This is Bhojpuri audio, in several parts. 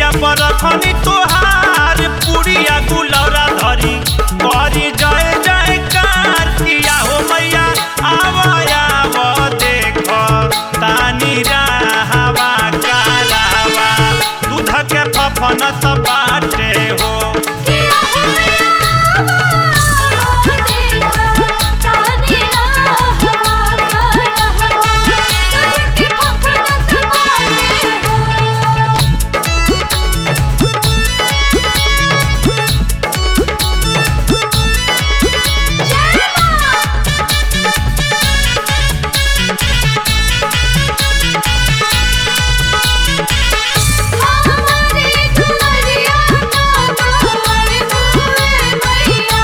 सेजिया पर रखनी तोहार पुरिया गुलौरा धरी करी जय जय कार किया हो मैया आव आव देख तानी हवा कालावा दूध के फफन त बाटे हो किया हो मैया देखा तानी हवा कालावा तुझके फफड़त बाटे हो जय मां हमारे दुआरिया ना हमारे बुए मैया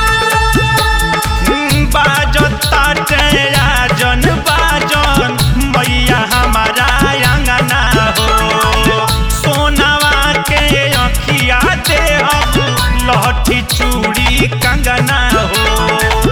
बाजता जन बाजन मैया हमारा अंगना हो सोनावा के अखिया दे अब लहठी चूड़ी कंगना हो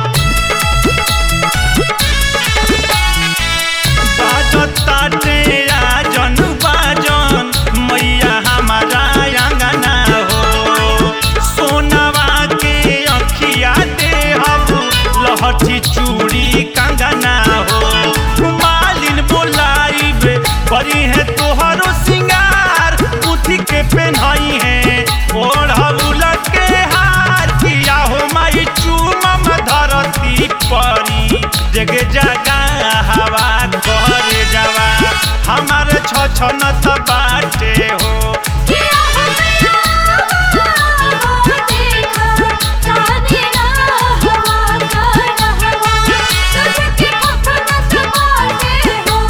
बाजता जन बाजन मैया हमारा अंगना हो सोनावा के अखिया दे अब लहठी चूड़ी कंगना हो मालिन बोलाइबे बड़ी है तोहरो सिंगार पुथी के पेन्हई है ओढ़ौल के हार किया हो माई चूमम धरती परी जग जगा हवा कर जावा हमार छछन त बाटे हो किया हो मैया देखा तानी हवा कालावा तुझके फफड़त बाटे हो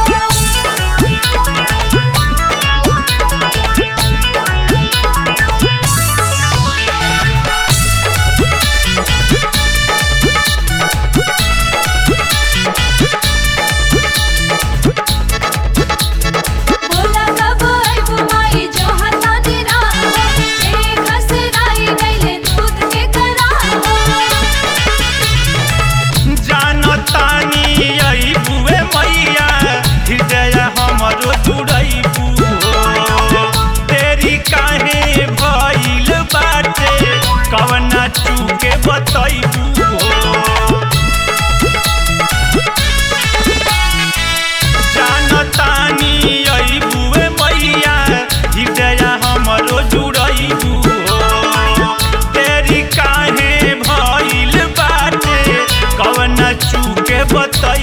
बोला कब आइब माई जो हता दिरा एक हसराई गइले दूध के करा जानतानी आई बुए मैया हृदय हमरो जुड़ैबू हो तेरी काहे भइल बाटे कवना चूके बतैबू हो जानतानी आई बुए मैया हृदय हमरो जुड़ैबू हो तेरी काहे भइल बाटे कवना चूके बतै